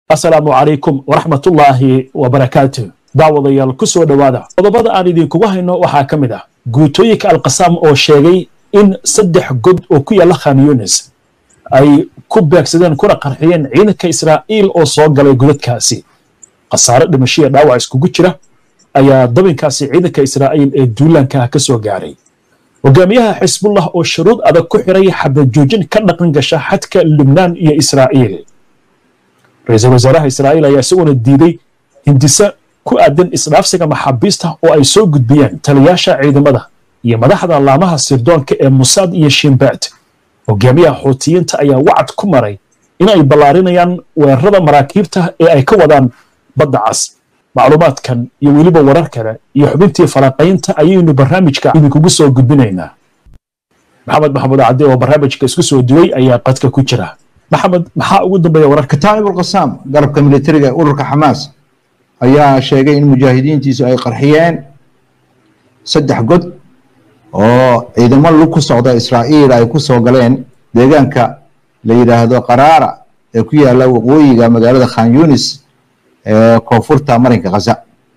asalaamu calaykum waraxmatullaahi wabarakaatu daawadayaal ku soo dhowaada qodobada aan idinkugu hayno waxaa ka mid ah guutooyinka alkasaam oo sheegay in saddex god oo ku yaalla khan yunis ay ku beegsadeen kuna qarxiyeen ciidanka israa'iil oo soo galay godadkaasi khasaare dhimashiya dhaawac iskugu jira ayaa dabinkaasi ciidanka israa'iil ee duulaanka ka soo gaaray hogaamiyaha xisbullah oo shuruud adag ku xiray xabajoojin ka dhaqan gasha xadka lubnaan iyo israa'iil ra-iisul wasaaraha israa'iil ayaa isaguna diiday hindise ku aadan isdhaafsiga maxaabiista oo ay soo gudbiyeen taliyaasha ciidamada iyo madaxda laamaha sirdoonka ee musaad iyo shimbaad hogaamiyaha xuutiyiinta ayaa wacad ku maray in ay ballaarinayaan weerarada maraakiibta ee ay ka wadaan badda cas macluumaadkan iyo weliba warar kale iyo xubintii falanqaynta ayaynu barnaamijka idinkugu soo gudbinaynaa maxamed maxamuud cadde oo barnaamijka isku soo duway ayaa qadka ku jira maxamed maxaa ugu dambeeya wararka kataa'ib alqasaam garabka militariga ee ururka xamaas ayaa sheegay in mujaahidiintiisu ay qarxiyeen saddex god oo ciidamo lug ku socda israa'iil ay ku soo galeen deegaanka la yidhaahdo qaraara ee ku yaalla waqooyiga magaalada khan yunis ee koonfurta marinka khaza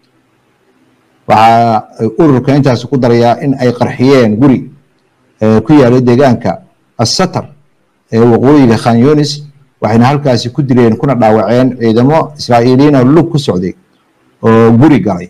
waxaa ururka intaasi ku darayaa in ay qarxiyeen guri ku yaalla deegaanka assatar ee waqooyiga khan yunis waxayna halkaasi ku dileen kuna dhaawaceen ciidamo israa'iiliyiin oo lug ku socday oo guri galay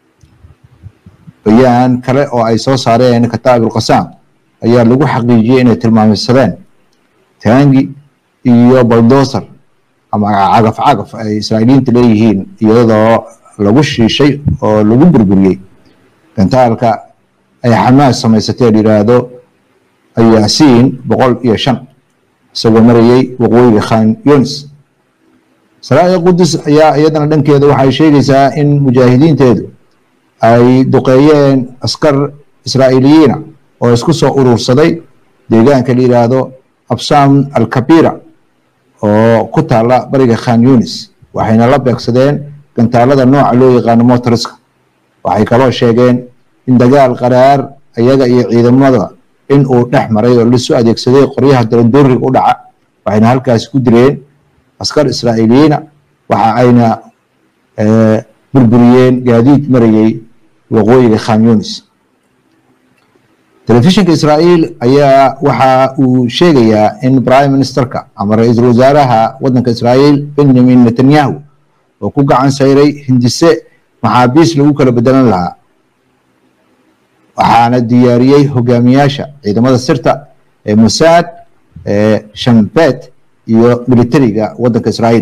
bayaan kale oo ay soo saareen kataa'ib alqasaam ayaa lagu xaqiijiyey inay tilmaameysadeen taangi iyo baldoser ama cagaf cagaf ay israa'iiliyiinta leeyihiin iyadoo lagu shiishay oo lagu burburiyey gantaalka ay xamaas samaysatee la yidhaahdo ayaasiin boqol iyo shan isagoo marayey waqooyiga khan yunis saraa'iil qudus ayaa iyadana dhankeeda waxay sheegaysaa in mujaahidiinteedu ay duqeeyeen askar israa'iiliyiina oo isku soo urursaday deegaanka la yidhaahdo absam alkabira oo ku taalla bariga khan yunis waxayna la beegsadeen gantaalada nooca loo yaqaano motoriska waxay kaloo sheegeen in dagaal qaraar iyaga iyo ciidamada in uu dhex maray oo lasu adeegsaday qoryaha darandooriga u dhaca waxayna halkaasi ku direen askar israa'iiliyiina waxa ayna burburiyeen gaadiid marayey waqooyiga khan yunis telefishinka israa'iil ayaa waxa uu sheegayaa in prime ministerka ama ra-iisul wasaaraha waddanka israa'iil benjamin netanyahu oo ku gacan sayray hindise maxaabiis lagu kala bedelan lahaa waxaana diyaariyey hogaamiyaasha ciidamada sirta ee musaad ee shambet iyo militariga waddanka israa'iil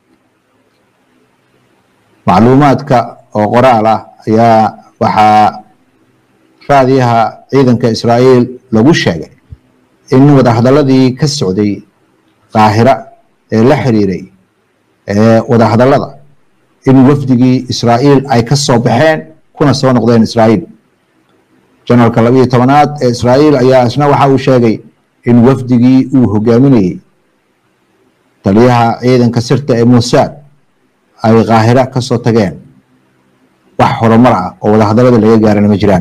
macluumaadka oo qoraal ah ayaa waxaa raadiyaha ciidanka israa'iil lagu sheegay in wadahadaladii ka socday qaahira ee la xiriiray ee wadahadallada in wafdigii israa'iil ay ka soo baxeen kuna soo noqdeen israa'iil janaralka labiyo tobanaad ee israa'iil ayaa isna waxa uu sheegay in wafdigii uu hogaaminayey taliyaha ciidanka sirta ee musaad ay kaahira ka soo tageen wax horumar ah oo wadahadallada laga gaarana ma jiraan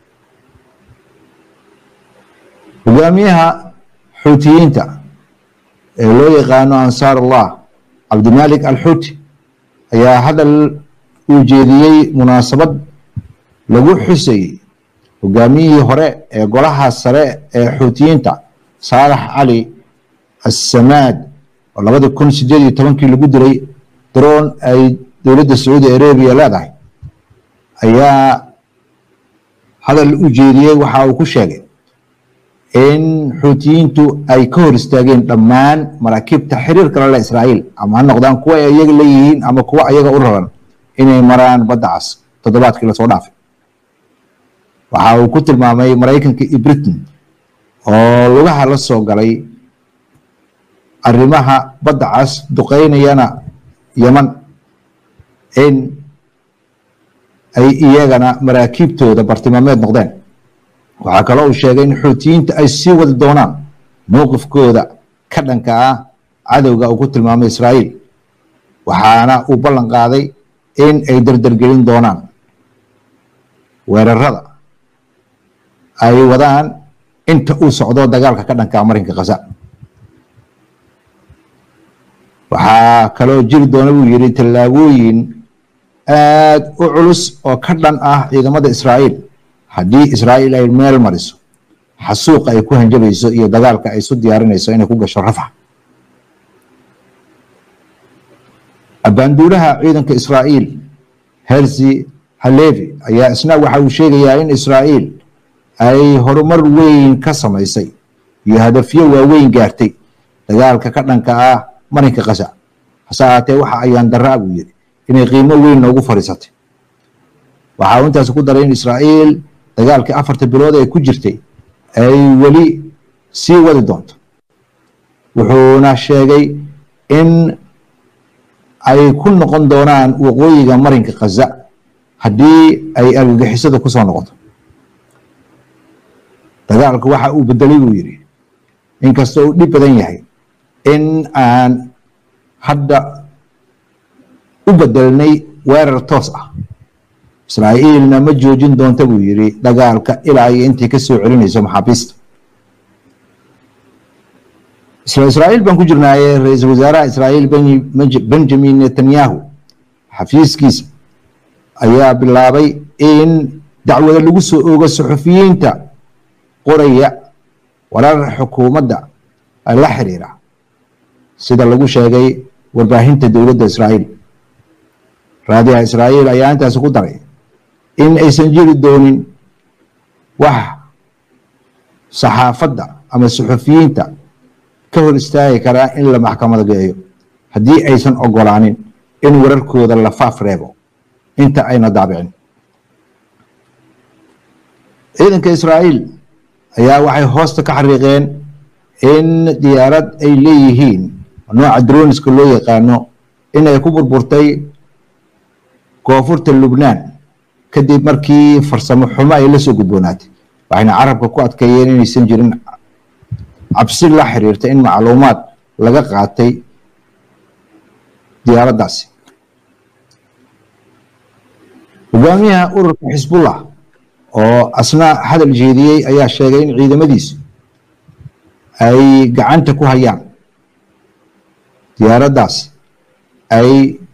hogaamiyaha xuutiyiinta ee loo yaqaano ansaar allah cabdimalik alxuuti ayaa hadal uu jeediyey munaasabad lagu xusayey hogaamiyihii hore ee golaha sare ee xuutiyiinta saalax cali assamaad oo labadii kun sideed iyo tobankii lagu dilay daroon ay dowladda sacuudi arabiya leedahay ayaa hadal u jeediyey waxa uu ku sheegay in xuutiyiintu ay ka hor istaageen dhammaan maraakiibta xiriirka la leh israa'iil ama ha noqdaan kuwa ay iyaga leeyihiin ama kuwa ayaga u raran inay maraan badda cas toddobaadkii lasoo dhaafay waxa uu ku tilmaamay maraykanka iyo britain oo lugaha la soo galay arrimaha badda cas duqeynayana yeman in ay iyagana maraakiibtooda bartilmaameed noqdeen waxaa kaloo uu sheegay in xuutiyiinta ay sii wadi doonaan mowqifkooda ka dhanka ah cadowga uu ku tilmaamay israa'iil waxaana uu ballan qaaday in ay dardargelin doonaan weerarada ay wadaan inta uu socdo dagaalka ka dhanka ah marinka khaza waxaa kaloo jiri doona buu yidhi tallaabooyin aad u culus oo ka dhan ah ciidamada israa'iil haddii israa'iil ay meel mariso xasuuqa ay ku hanjabayso iyo dagaalka ay isu diyaarinayso inay ku gasho rafax abaanduulaha ciidanka israa'iil hersi halevi ayaa isna waxa uu sheegayaa in israa'iil ay horumar weyn ka samaysay iyo hadafyo waaweyn gaartay dagaalka ka dhanka ah marinka kasa hase ahaatee waxa ayaan daraa buu yidhi inay qiimo weyn noogu fadhiisatay waxa uu intaas ku daray in israa'iil dagaalkii afarta bilood ee ku jirtay ay weli sii wadi doonto wuxuuna sheegay in ay ku noqon doonaan waqooyiga marinka khaza haddii ay argagixisada ku soo noqoto dagaalku waxa uu bedelay buu yidhi inkastoo uu dhib badan yahay in aan hadda u bedelnay weerar toos ah israa'iilna ma joojin doonta buu yidhi dagaalka ilaa iyo intay ka soo celinayso maxaabiista isla israa'iil baan ku jirnaaye ra-iisul wasaaraha israa'iil benjamin netanyahu xafiiskiisa ayaa bilaabay in dacwada lagu soo oogo suxufiyiinta qoraya warar xukuumadda la xiriira sida lagu sheegay warbaahinta dowladda israa'iil raadiyaha israa'iil ayaa intaasi ku daray in aysan jiri doonin wax saxaafadda ama suxufiyiinta ka hor istaagi karaa in la maxkamada geeyo haddii aysan ogolaanin in wararkooda la faaf reebo inta ayna daabicin ciidanka israa'iil ayaa waxay hoosta ka xariiqeen in diyaarad ay leeyihiin nooca droniska loo yaqaano inay ku burburtay koonfurta lubnaan kadib markii farsamo xumo ay la soo gudboonaatay waxayna carabka ku adkeeyeen inaysan jirin cabsi la xiriirta in macluumaad laga qaatay diyaaraddaasi hogaamiyaha ururka xisbullah oo asna hadal jeediyey ayaa sheegay in ciidamadiisu ay gacanta ku hayaan diyaaraddaas ay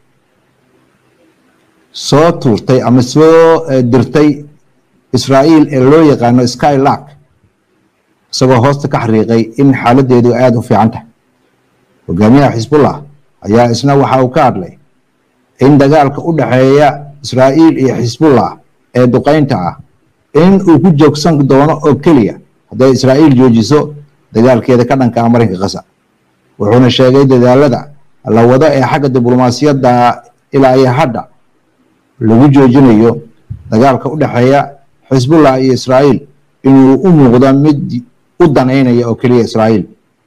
soo tuurtay ama soo dirtay israa'iil ee loo yaqaano skylark isagoo hoosta ka xariiqay in xaaladdeedu aada u fiican tahay hogaamiyaha xisbullah ayaa isna waxa uu ka hadlay in dagaalka u dhexeeya israa'iil iyo xisbullah ee duqaynta ah in uu ku joogsan doono oo keliya hadday israa'iil joojiso dagaalkeeda ka dhanka ah marinka kasa wuxuuna sheegay dadaalada la wado ee xagga diblomaasiyadda ilaa iyo hadda lagu joojinayo dagaalka u dhexeeya xisbullah iyo israa'iil inuu u muuqdo mid u danaynaya oo keliya israa'iil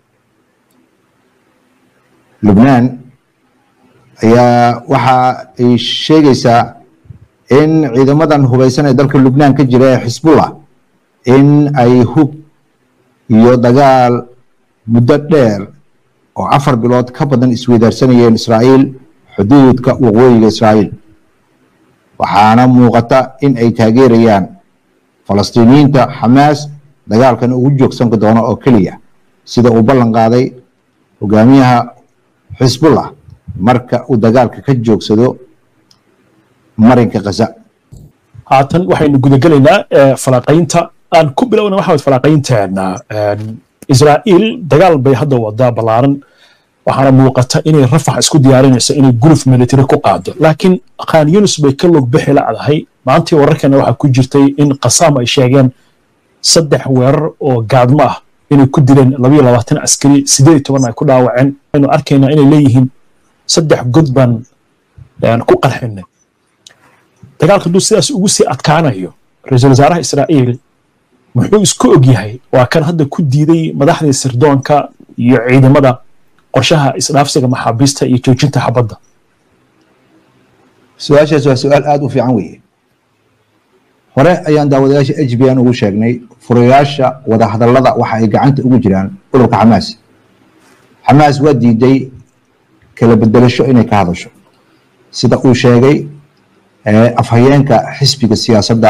lubnaan ayaa waxa ay sheegaysaa in ciidamadan hubaysan ee dalka lubnaan ka jira ee xisbullah in ay hub iyo dagaal muddo dheer oo afar bilood ka badan isweydaarsanayeen israa'iil xuduudka waqooyiga israa'iil waxaana muuqata in ay taageerayaan falastiiniyiinta xamaas dagaalkan ugu joogsan doono oo keliya sida uu ballan qaaday hogaamiyaha xisbullah marka uu dagaalka ka joogsado marinka khaza haatan waxaynu gudagelaynaa falaaqaynta aan ku bilowna waxa falaaqaynteena israa'iil dagaal bay hadda wadaa ballaaran waxaana muuqata inay rafax isku diyaarinayso inay guluf military ku qaado laakiin khan yunus bay ka log bixi lacdahay maantii wararkana waxaa ku jirtay in qasaam ay sheegeen saddex weerar oo gaadmo ah inay ku dileen labayo labaatan askari sideed toban ay ku dhaawaceen aynu arkaynaa inay leeyihiin saddex god baan ku qarxinay dagaalka hadduu sidaas ugu sii adkaanayo ra-iisul wasaaraha israa'iil muxuu isku og yahay waa kan hadda ku diiday madaxdii sirdoonka iyo ciidamada qorshaha isdhaafsiga maxaabiista iyo joojinta xabadda su-aashaas waa su-aal aada u fiican weeye hore ayaan daawadayaasha h b n ugu sheegnay furayaasha wadahadallada waxa ay gacanta ugu jiraan ururka xamaas xamaas waa diiday kala bedelasho inay ka hadasho sida uu sheegay afhayeenka xisbiga siyaasadda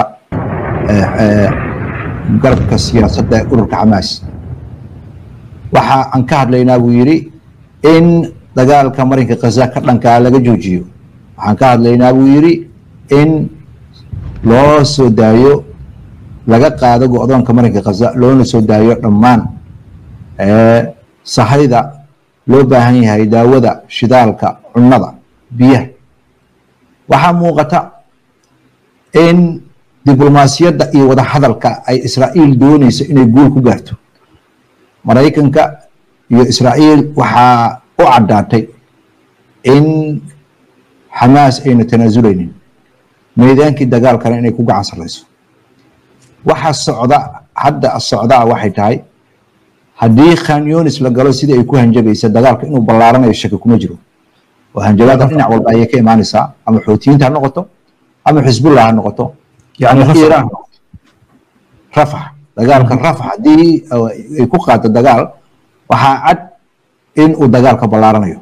garabka siyaasadda ee ururka xamaas waxa aan ka hadlaynaa buu yidhi in dagaalka marinka khaza ka dhankaa laga joojiyo waxaan ka hadlaynaa buu yidhi in loo soo daayo laga qaado go-doonka marinka khaza loona soo daayo dhammaan sahayda loo baahan yahay daawada shidaalka cunnada biyaha waxaa muuqata in diblomaasiyadda iyo wada hadalka ay israa'iil doonayso inay guul ku gaarto maraykanka iyo israa'iil waxaa u caddaatay in xamaas ayna tanaasuleynin meydaankii dagaalkana inay ku gacan sarrayso waxa socda hadda socdaa waxay tahay haddii khan yunis la galo sidii ay ku hanjabaysa dagaalka inuu ballaaranayo shaki kuma jiro oo hanjabaada dhinac walba ayay ka imaanaysaa ama xoutiyiinta ha noqoto ama xisbullah ha noqoto yani iiraan rafax dagaalka rafax haddii ay ku qaado dagaal waxaa cad in uu dagaalka ballaaranayo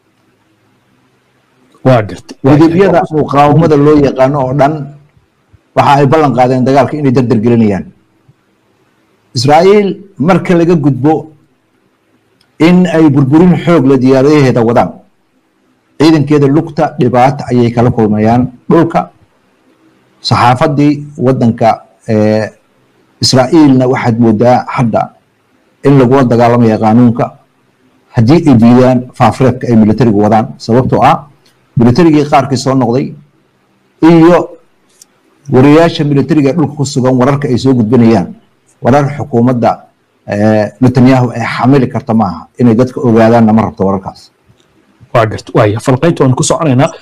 waa garta midibyada muqaawamada loo yaqaano oo dhan waxa ay ballan qaadeen dagaalka inay dardar gelinayaan israa'iil marka laga gudbo in ay burburin xoog la diyaaradaheeda wadaan ciidankeeda lugta dhibaata ayay kala kulmayaan dhulka saxaafadii wadanka israa'iilna waxaad moodaa hadda in lagula dagaalamaya qaanuunka haddii ay diidaan faafireedka ay militarigu wadaan sababtoo ah militarigii qaarkii soo noqday iyo wariyaasha militariga ee dhulka ku sugan wararka ay soo gudbinayaan warar xukuumadda netanyahu ay xamili karta maaha inay dadka ogaadaanna ma rabto wararkaas waa garta waaya falqaynta waan ku soconaynaa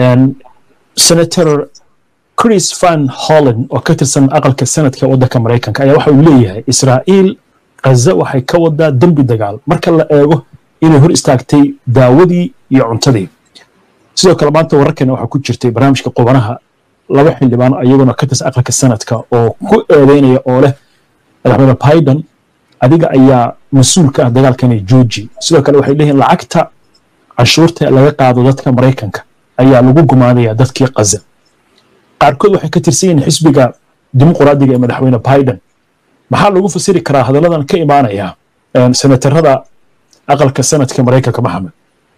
senator chris van holland oo ka tirsan aqalka senadka waddanka maraykanka ayaa waxa uu leeyahay israa'iil ghaza waxay ka wadaa dembi dagaal marka la eego inay hor istaagtay daawadii iyo cuntadii sidoo kale maanta wararkeena waxaa ku jirtay barnaamijka qubanaha laba xildhibaan iyaguna ka tirsan aqalka senadka oo ku eedeynaya oo leh madaxweyne biden adiga ayaa mas-uul ka ah dagaalkani georgi sidoo kale waxay leeyihin lacagta canshuurta laga qaado dadka maraykanka ayaa lagu gumaanaya dadkii kaza qaarkood waxay ka tirsan yihiin xisbiga dimuqraadiga ee madaxweyne biden maxaa lagu fasiri karaa hadalladan ka imaanaya senatarada aqalka sanadka maraykanka maxamed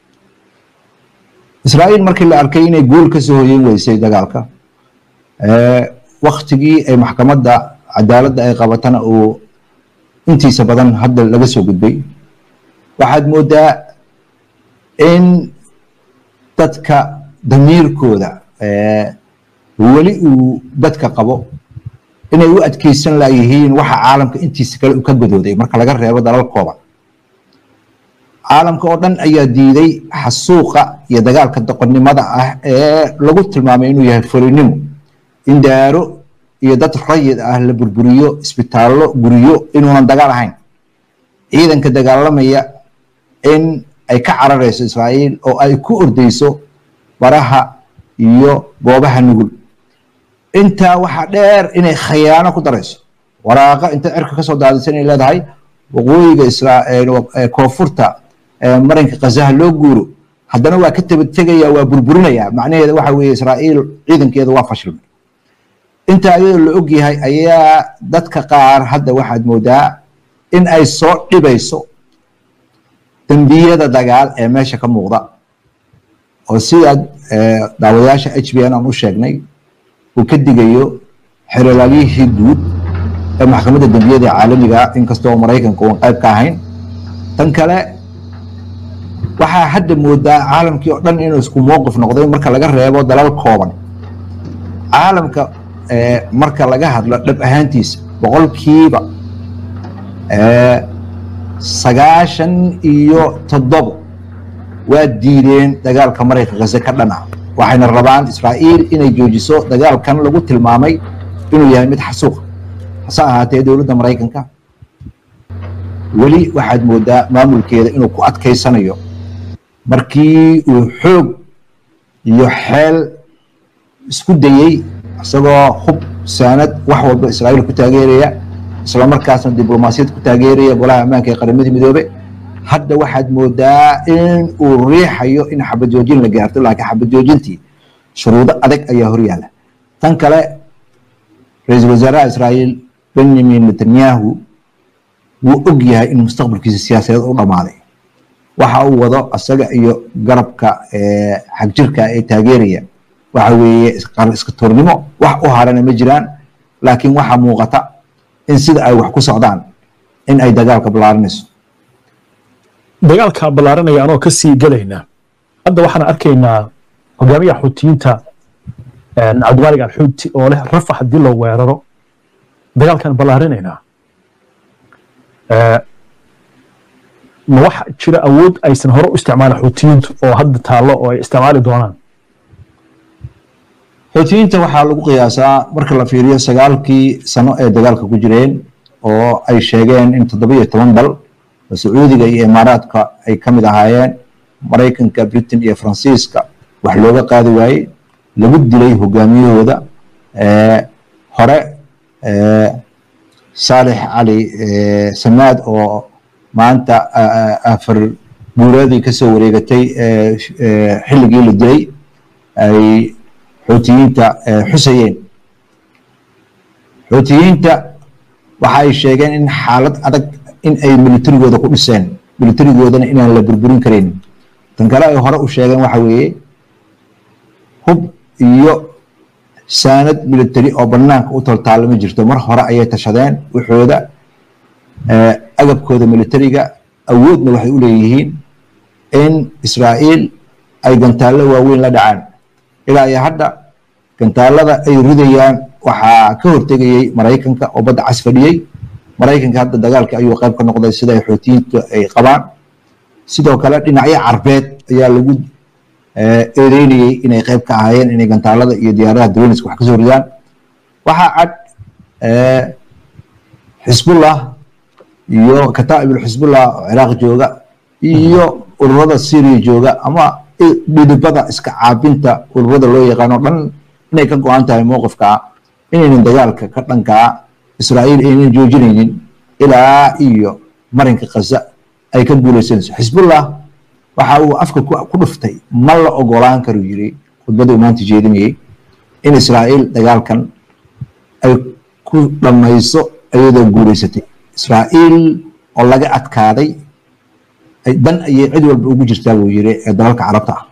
israa'iil markii la arkay inay guul ka soo hoyen weysay dagaalka waktigii ay maxkamadda cadaaladda ay qabatana uu intiisa badan hadda laga soo gudbay waxaad moodaa in dadka damiirkooda weli uu dadka qabo inay u adkeysan layihiin waxa caalamka intiisa kale u ka godooday marka laga reebo dalal kooban caalamka oo dhan ayaa diiday xasuuqa iyo dagaalka doqonnimada ah ee lagu tilmaamay inuu yahay folinimo in daaro iyo dad rayid ah la burburiyo isbitaallo guryo inuunan dagaal ahayn ciidanka dagaalamaya in ay ka cararayso israa'iil oo ay ku ordeyso baraha iyo goobaha nugul intaa waxaa dheer inay khayaano ku darayso waraaqa inta cirka kasoo daadisan ay leedahay waqooyiga koonfurta marinka kazaha loo guuro haddana waa ka tabategaya waa burburinaya macnaheeda waxa weeye israa'iil ciidankeeda waa fashilmay intaa iyadoo la og yahay ayaa dadka qaar hadda waxaad moodaa in ay soo dhibayso dembiyada dagaal ee meesha ka muuqda oo sidaad daawadayaasha h b n aan u sheegnay uu ka digayo xerolaagihii guud ee maxkamadda dembiyada caalamiga inkastoo maraykanka uan qayb ka ahayn tan kale waxaa hadda moodaa caalamkii oo dhan inuu isku mowqif noqday marka laga reebo dalal kooban caalamka marka laga hadlo dhab ahaantiisa boqolkiiba sagaashan iyo toddobo waa diideen dagaalka maraykanka gaze ka dhan ah waxayna rabaan israa'iil inay joojiso dagaalkan lagu tilmaamay inuu yahay mid xasuuq hase ahaatee dowladda maraykanka weli waxaad moodaa maamulkeeda inuu ku adkaysanayo markii uu xoog iyo xeel isku dayey isagoo hub saanad wax walba israa'iil ku taageeraya isla markaasna diblomaasiyad ku taageeraya golaha ammaanka ee qaramada midoobe hadda waxaad moodaa in uu riixayo in xabad joojin la gaarto laakiin xabad joojintii shuruudo adag ayaa horyaala tan kale ra-iisul wasaaraha israa'iil benjamin netanyahu wuu og yahay in mustaqbalkiisa siyaasadeed u dhammaaday waxa uu wado asaga iyo garabka xagjirka ee taageeraya waxa weeye iska tuurnimo wax u harana ma jiraan laakiin waxaa muuqata in sida ay wax ku socdaan in ay dagaalka ballaarinayso dagaalka ballaaranaya anoo ka sii gelayna hadda waxaan arkaynaa hogaamiyaha xuutiyiinta cabdimaalig alxuuti oo leh rafa haddii loo weeraro dagaalkan ballaarinaynaa ma waxa jira awood aysan hore u isticmaalin xuutiyiintu oo hadda taallo oo ay isticmaali doonaan xuutiyiinta waxaa lagu qiyaasaa marka la fiiriyo sagaalkii sano ee dagaalka ku jireen oo ay sheegeen in toddoba iyo toban dal oo sacuudiga iyo imaaraadka ay ka mid ahaayeen maraykanka britain iyo faransiiska wax looga qaadi waayey lagu dilay hogaamiyahooda hore saalix cali samaad oo maanta afar guureedii kasoo wareegatay xilligii la dilay ay xuutiyiinta xusayeen xuutiyiinta waxa ay sheegeen in xaalad adag in ay militarigooda ku dhiseen militarigoodana inaan la burburin karin tan kale ay hore u sheegeen waxa weeye hub iyo saanad military oo banaanka u toltaalla ma jirto mar hore ayay tashadeen waxooda agabkooda militariga awoodna waxay u leeyihiin in israa'iil ay gantaallo waaweyn la dhacaan ilaa iyo hadda gantaalada ay ridayaan waxaa ka hortegayey maraykanka oo badda cas fadhiyey maraykanka hadda dagaalka ayuu qayb ka noqday sida ay xuutiyiintu ay qabaan sidoo kale dhinacyo carbeed ayaa lagu eedeynayey inay qayb ka ahaayeen inay gantaalada iyo diyaaradaha dawlaniska wax kasoo ridaan waxaa cad xisbullah iyo kataa'ibul xisbullah oo ciraaq jooga iyo ururada syria jooga ama dhidibada iska caabinta ururada loo yaqaano dhan inay ka go-an tahay mowqifkaa inaynan dagaalka ka dhankaa israa'iil aynan joojinaynin ilaa iyo marinka khaza ay ka guulaysanayso xisbullah waxa uu afka ku dhuftay ma la ogolaan karu yiri khudbadda uu maanta jeedinayey in israa'iil dagaalkan ay ku dhammayso iyadoo guulaysatay israa'iil oo laga adkaaday dan ayay cid walba ugu jirtaa buu yiri ee dalalka carabta ah